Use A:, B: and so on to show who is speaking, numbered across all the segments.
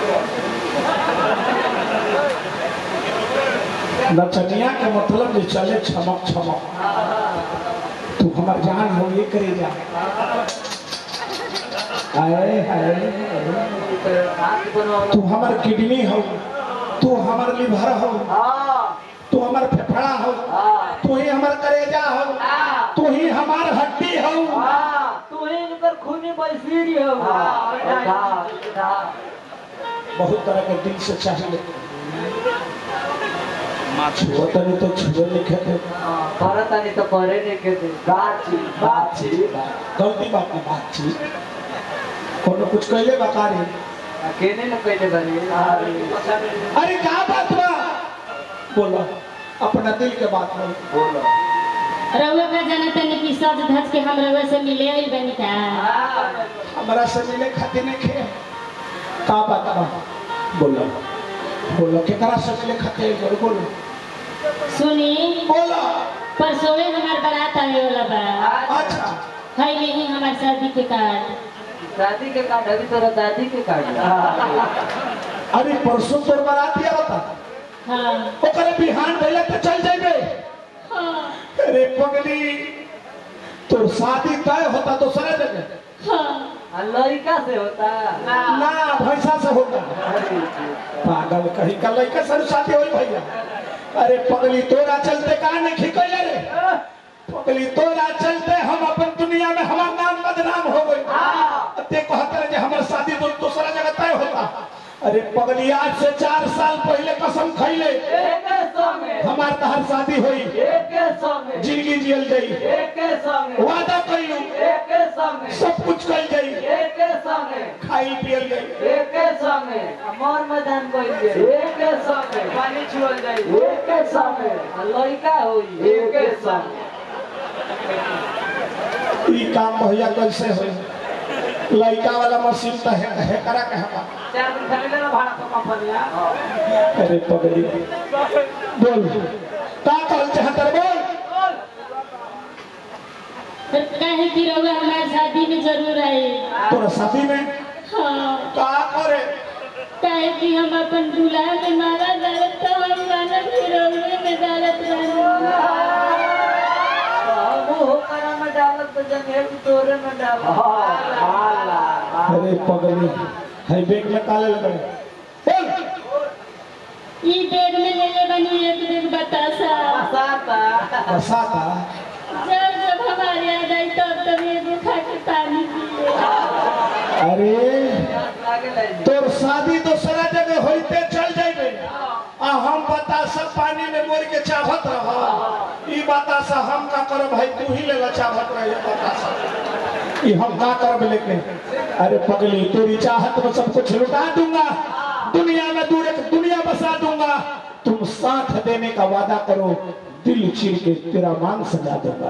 A: नचनिया के मतलब जे चले छमक छमक तू हमार जान हो ये करे जा आए हाय तू हमार किडनी हो तू हमार लिवर हो तू हमार फेफड़ा हो तू ही हमार करेजा हो तू ही हमार हड्डी हो बहुत तरह के दिल से चाहिए छुआ तनी तो छुए लिखे थे गलती बात की बात थी कोनो कुछ कहले बता रही अरे क्या बात बा बोलो अपना दिल के बात बोलो
B: रउआ का जाना तनी कि सज धज के हम रउआ से मिले आइल बनी का
A: हमारा से मिले खातिर नहीं खे का बात बा बोलो बोलो केकरा से मिले खातिर बोलो बोलो
B: सुनी
A: बोलो
B: परसोवे हमार बारात आवे वाला बा
A: अच्छा
B: है नहीं हमार शादी के कार्ड
C: दादी के कार्ड अभी तोरा दादी के कार्ड
A: अरे परसों तोर बारात दिया होता
B: हाँ
A: ओकरे बिहान भइला तो चल जाइबे
B: हाँ
A: अरे पगली तोर शादी तय होता तो सरे जगह
B: हाँ
C: लड़का से होता
A: ना भैंसा से होता पागल कहीं का लड़का सर शादी होई भैया अरे पगली तोरा चलते कहा नहीं खिकैले रे पगली तोरा चलते हम अपन दुनिया में हमार नाम बदनाम हो गई ते कहते रहे जे हमर शादी तो दूसरा जगह तय होता अरे पगली आज से चार साल पहले कसम खैले
C: एक संगे
A: हमार तहर शादी हुई
C: एक संगे
A: जिंदगी जियल गई
C: एक संगे
A: वादा कैलू
C: एक संगे
A: सब कुछ कल गई
C: एक संगे
A: खाई पियल गई
C: एक संगे मोर मैदान कोई एक संगे पानी छुअल जाई एक संगे लड़का होई एक संगे
A: ई काम भैया कैसे हो लड़का वाला मशीन तो है, है करा के हमा
C: चार दिन खरीदे ना भाड़ा तो कंपनिया
A: अरे पगली बोल का कहल चाहत रे बोल
B: फिर काहे कि रउआ हमार शादी में जरूर आए
A: तोरा शादी में
B: हाँ
A: का करे
B: काहे कि हम अपन दूल्हा में मारा डालत तो हम गाना भी रउए में डालत रहनी
C: वो हो करा में डालत तो जंगे तोरे में डालत
A: अरे पगली है बैग में काले लगे बोल
B: ई बैग में ले ले बनी एक दिन बतासा
C: साता
A: बसाता
B: जब जब हमारे याद आई तब तब एगो खा के पानी पिए
A: अरे
C: लागे ले
A: तोर शादी दूसरा जगह होइते चल जाइबे आ हम बतासा पानी में मोर के चाहत रह ई बतासा हम का करब भाई तू ही लेला चाहत रहे बतासा ई हम का करब लेके अरे पगली तेरी चाहत में सब कुछ लुटा दूंगा दुनिया में दूर एक दुनिया बसा दूंगा तुम साथ देने का वादा करो दिल चीर के तेरा मान सजा दूंगा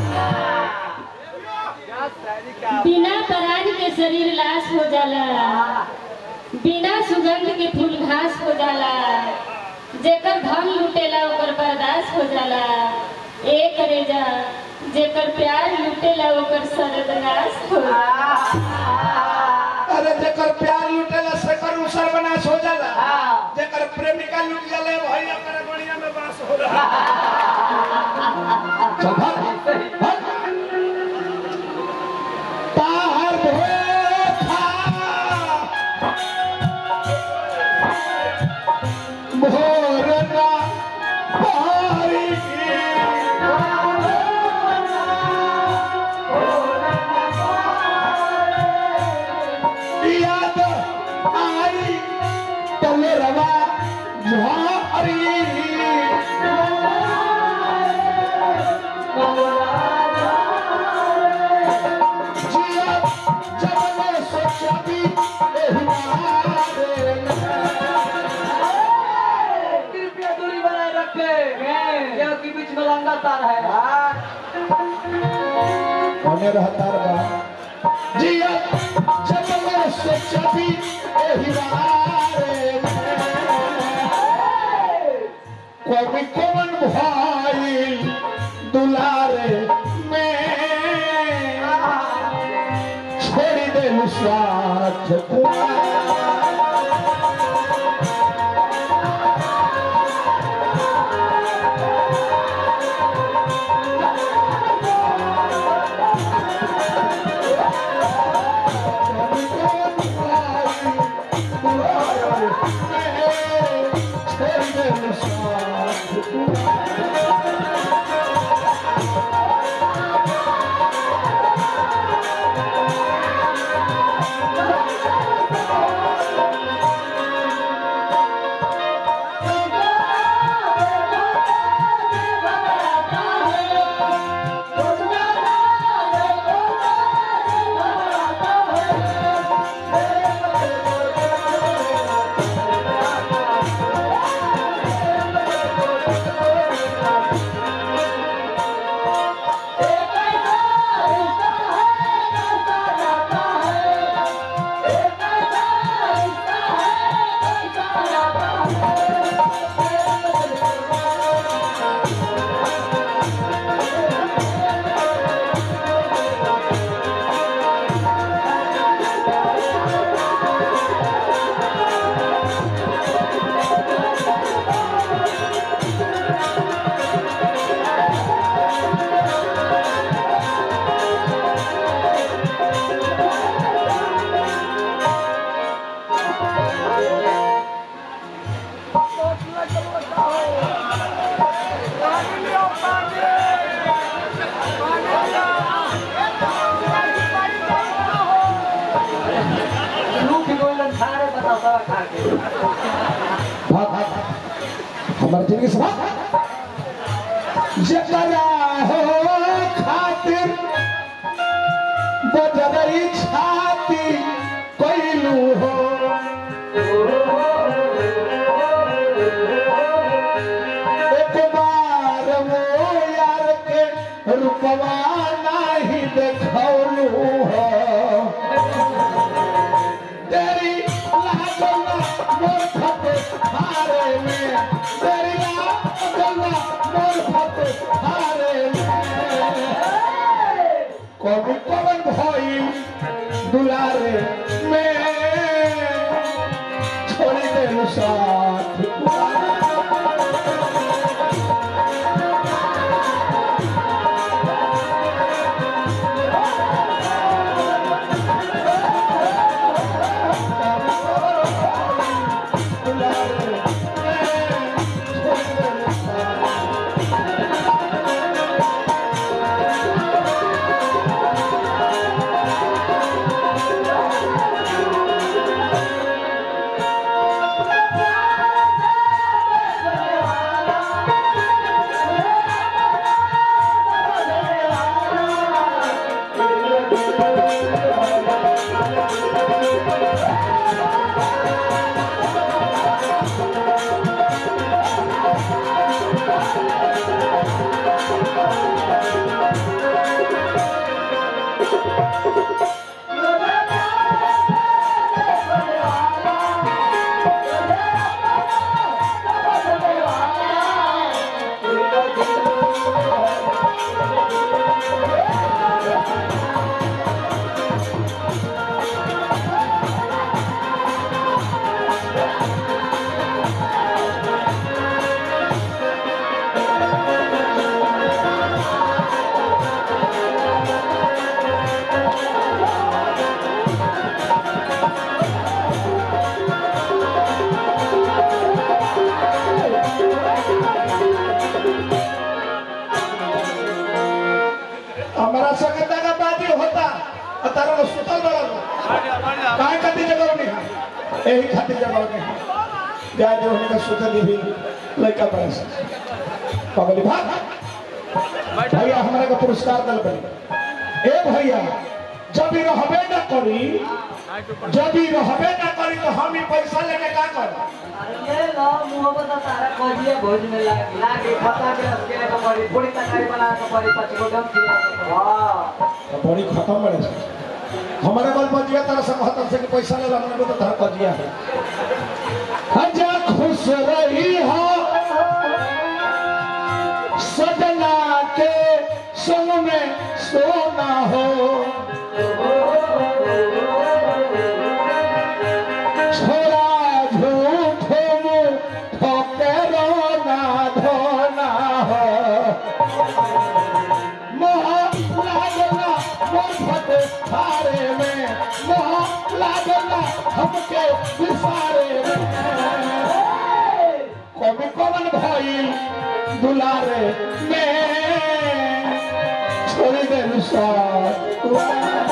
B: बिना पराग के शरीर लाश हो जाला बिना सुगंध के फूल घास हो जाला जेकर धन लुटेला ओकर बर्दाश्त हो जाला एक रेजा जेकर प्यार लुटेला ओकर सर्वनाश हो जाला
A: अरे जेकर प्यार लुटेला से कर उसर बनास हो जाला जेकर प्रेमिका लुट जाला भाई ओकर गड़िया में बास हो जाला चल भाग भाग ताहर भोथा भोरना पारी याद आई तलरवा झारी जिया जब मैं सोचा भी एहमारे
C: कृपया दूरी बनाए रखे क्योंकि बीच में लंगा तार है
A: होने रहता रहा जिया जब मैं सोचा भी एहमारे कोई कौन भाई दुलारे में छोड़ दे साथ कुआं
C: रसवा खा के
A: भाग भाग हमारे जिंदगी से भाग जकरा हो खातिर बजरई छाती कोइलू हो एक बार वो यार के रुपवा नाही देखौलू हो तेरी लागल मोर फटे हारे में तेरी लागल मोर फटे हारे में कभी पवन भई दुलारे में छोड़ी दे साथ दुलारे में छोड़ी दे साथ हमारा संगे का बाती होता और तारा लोग सुतल बड़ा काहे खातिर जगह नहीं है यही खातिर जगह नहीं है गाय जो होने का सुतल भी लड़का बड़ा सा पगली भाग भैया हमारे का पुरस्कार दल बनी ए भैया जब ही रहबे न करी जब ही रहबे न करी तो हम ही पैसा लेके का कर
C: अरे ये लो मुहब्बत तारा कजिए भोज में लागी लागी खता के रस के को पड़ी पूरी तरकारी बना के पड़ी पाँच गो डम खिला के हां
A: तो बड़ी खत्म बड़े से हमारे बल बजिया तरह से कहता से कि पैसा ले ला हमने को तो धर बजिया है हजा खुश रही हो सजना के संग में सोना हो छोरा झूठो मुँह ठोके रोना धोना हो मोह लागना मोर फटे हारे में मोह लागना हमके विसारे में कभी कवन भाई दुलारे में छोड़ दे साथ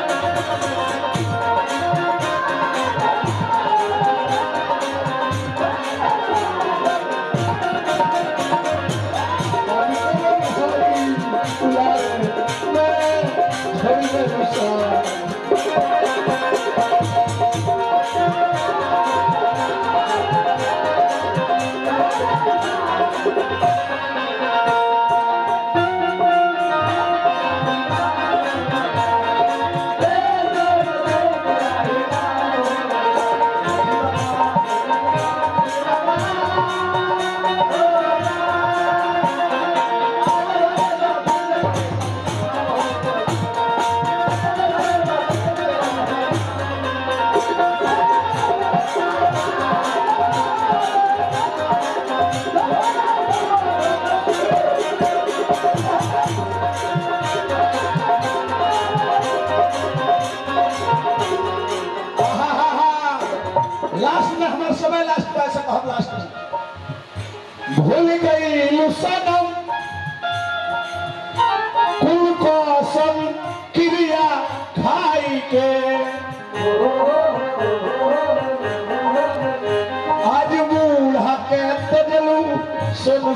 A: लास्ट में हमारा समय लास्ट में ऐसा कहब लास्ट में भूल गई सनम कुल कसम क्रिया खाई के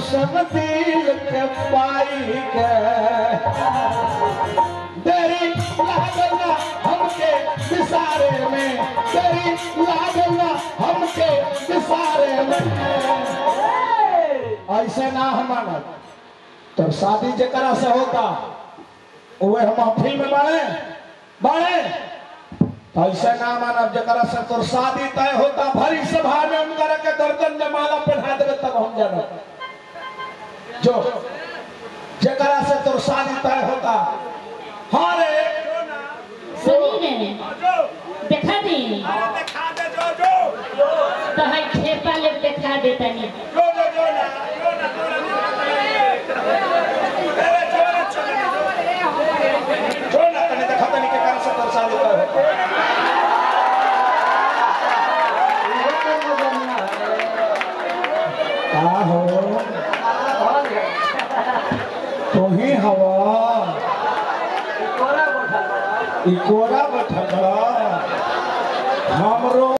A: ऐसन दिल के पाई के तेरी लागला हमके विसारे में तेरी लागला हमके विसारे में ऐसे ना हम मानत तो शादी जकरा से होता उहे हम महफिल में बाड़े बाड़े तो ऐसे ना मानब जकरा से तोर शादी तय होता भरी सभा में उनकर के गर्दन में माला पहना देवे तब हम जानब जो जकरा से तोर शादी तय होता हाँ रे
B: सुनी ने देखा दी तो है ठेपा ले देखा देता नहीं
A: जो ना कने देखा तनी के कारण से तोर शादी तय होता का हो तो ही हवा ई कोरा बैठल बा। हमरो